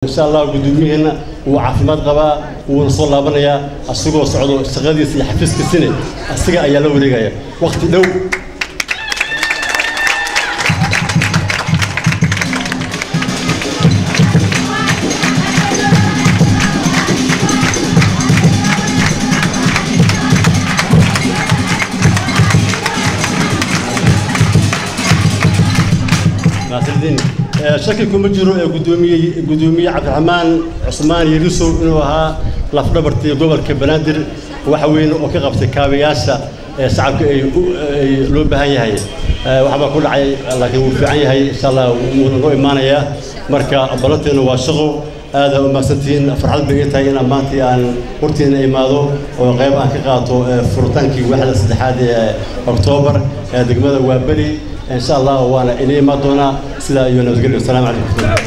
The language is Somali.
insha allah guddoomiyaheena wuu caafimaad qabaa wuuna soo laabanayaa asigoo socdo shaqadiisa iyo xafiiskiisina asiga ayaa la wareegaya waqti dhow mahadsanidin shaki kuma jiro ee gudoomiye gudoomiye cabdiraxmaan cusmaan yarisow inuu ahaa lafdhabartii gobolka banaadir waxa weyn oo ka qabtay kaabayaasha ee shacabka ay ay loo baahan yahay waxbaa ku dhacay laakiin wuu fiican yahay insha allah wuuna noo imaanayaa marka ballanteena waa shaqo aada u mahadsantihiin farxad bay ii tahay inaan maantii aan hortiina imaado oo qayb aan ka qaato furitaankii waaxda saddexaad ee oktoobar ee degmada waaberi إن شاء الله وأنا إلي ما دونا سلا يونس السلام عليكم